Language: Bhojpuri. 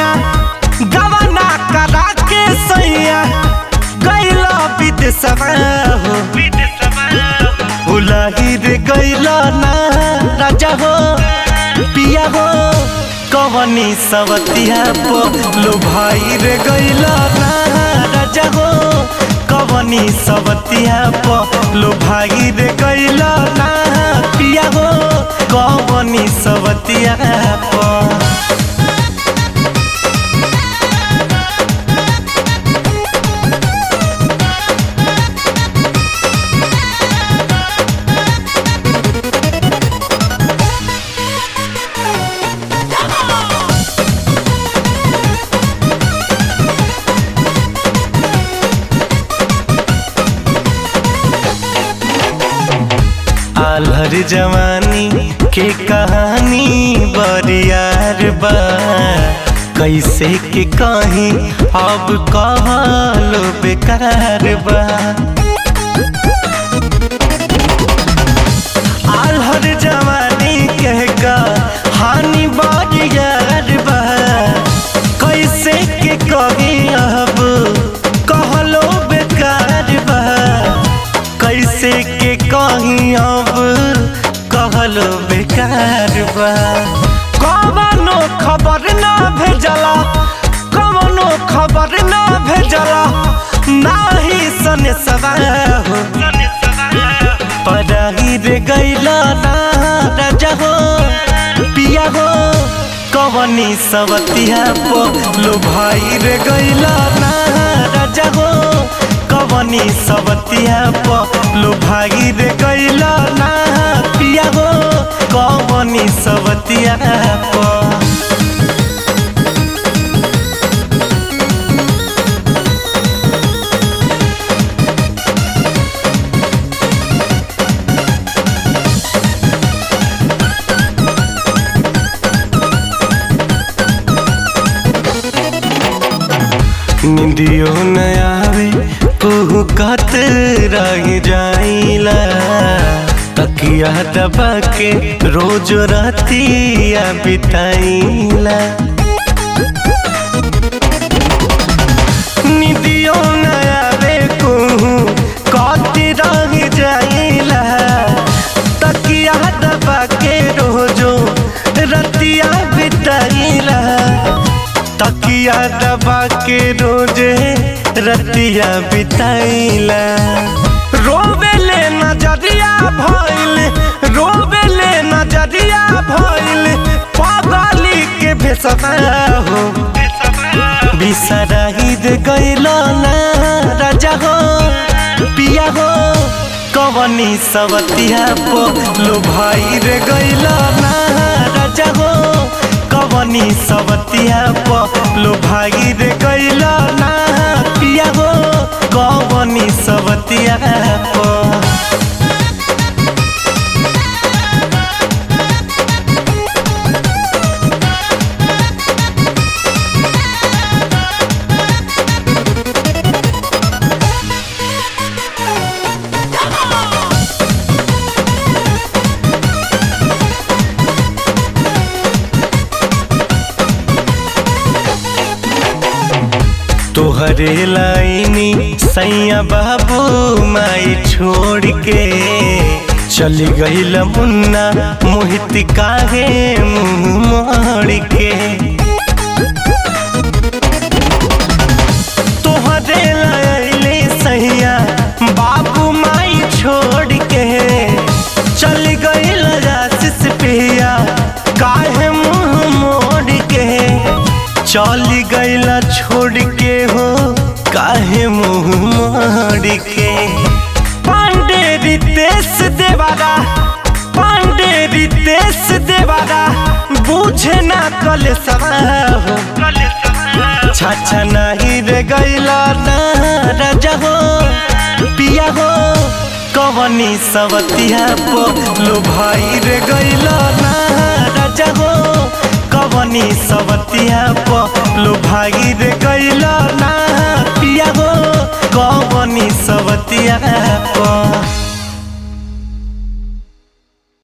सैया गवना करा के सैया गैला विदेशवा हो उलाही रे गैला ना राजा हो पिया हो कवनी सवतिया पो लो भाई रे गैला ना राजा हो कवनी सवतिया पो लो भाई रे गैला ना पिया हो कवनी सवतिया पो आलहर जवानी के कहानी बरियार बा कैसे के कहीं अब कहलो बेकार बा आलहर जवानी के कहानी बरियार बा कैसे के कहीं अब कहलो बेकार बा कैसे के कहीं अब कहल बेकार बा कवनो खबर ना भेजला कवनो खबर ना भेजला नाही सने सवा हो पराही रे गैला ना राजा हो पिया हो कवनी सवतिया पो लो भाई रे गैला ना राजा हो कवनी सवतिया पो लो भाई रे गैला ना पिया हो कवनी सवतिया पो निंदियो न आवे कुहू कत रह जाइला तकिया दबा के रोज रातिया बिताइला निंदियो न आवे कुहू कत रह जाइला तकिया दबा के रोजो रतिया बिताइला तकिया दबा के रोजे रतिया बिताइला रोवेले नजरिया भइल रोवेले नजरिया भइल पागली के भेसवा हो बिसराही दे गइला ना राजा हो पिया हो कवनी सवतिया पो लो भाई रे गइला ना राजा हो कवनी सवतिया पो लो भाई रे गइला ना पिया हो कवनी सवतिया पो तोहरे लाइनी सैया बाबू माई छोड़ के चली गईल मुन्ना मोहित काहे मुंह मोड़ के तोहरे लाइनी सैया बाबू माई छोड़ के चल गईल आशीष पिया काहे मुंह मोड़ के चल गईला छोड़ के हो काहे मुंह मोड़ के पांडे रितेश देवारा पांडे रितेश देवारा बूझे ना कल हो छाछा नहीं रे गईला ना राजा हो पिया हो कवनी सवतिया पो लो भाई रे गईला ना राजा हो कवनी सवतिया पो लो भाई रे गईला ना पिया हो कवनी सवतिया